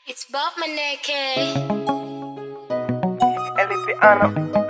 It's Bob Maneke. Elipiano.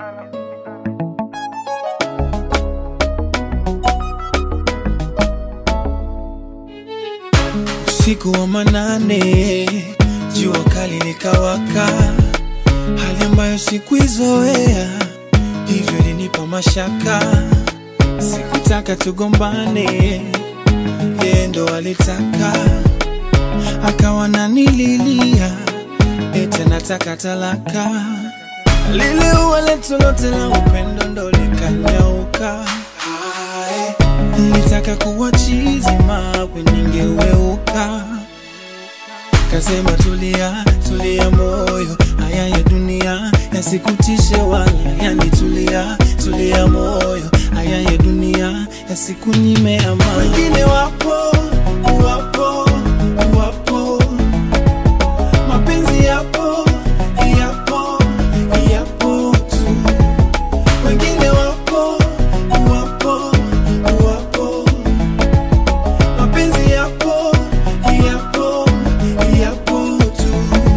Usiku wa manane, jua kali likawaka, hali ambayo sikuizoea, hivyo ilinipa mashaka. Sikutaka tugombane, yeye ndo alitaka, akawa nanililia, eti nataka talaka. Lile ua letu lote la upendo ndo likanyauka. Hai, Nilitaka kuwa chizi mawe ningeweuka. Kasema tulia, tulia moyo, haya ya dunia yasikutishe wala yanitulia, tulia moyo, haya ya dunia yasikunyime amani. Wengine wapo, wapo, wapo, mapenzi yapo, yapo, yapo tu. Wengine wapo, wapo, wapo, mapenzi yapo, yapo, yapo tu.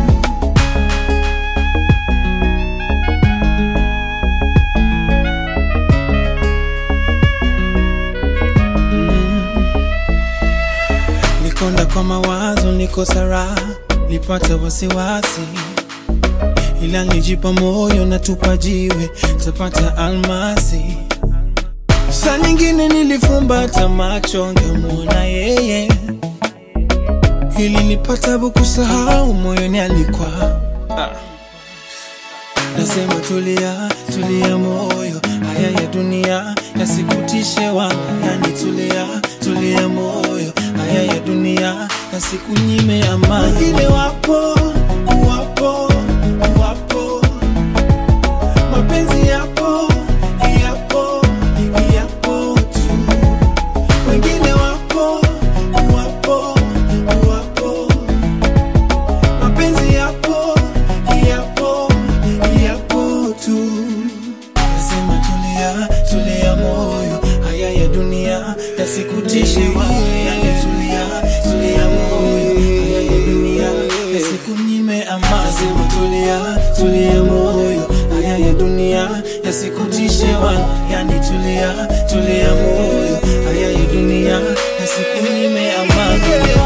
Nikonda kwa mawazo, niko sara, nipata wasiwasi, ila nijipa moyo na tupa jiwe, tapata almasi. Saa nyingine nilifumbata macho, ngemwona yeye, ili nipata kusahau moyoni alikuwa ah. Nasema tulia, tulia moyo, haya ya dunia yasikutishe wala yanitulia, tulia moyo, haya ya dunia yasikunyime amani. Wengine wapo, wapo, wapo, mapenzi yapo, yapo, yapo tu. Wengine wapo, wapo, wapo, mapenzi yapo, yapo, yapo tu. Nasema tulia, tulia moyo, haya ya dunia yasikutishe wewe, yani tulia, tulia moyo, haya ya dunia yasikunyime amani. Nasema tulia, tulia moyo, haya ya dunia yasikutishe wala, yani tulia, tulia moyo, haya ya dunia yasikunyime amani.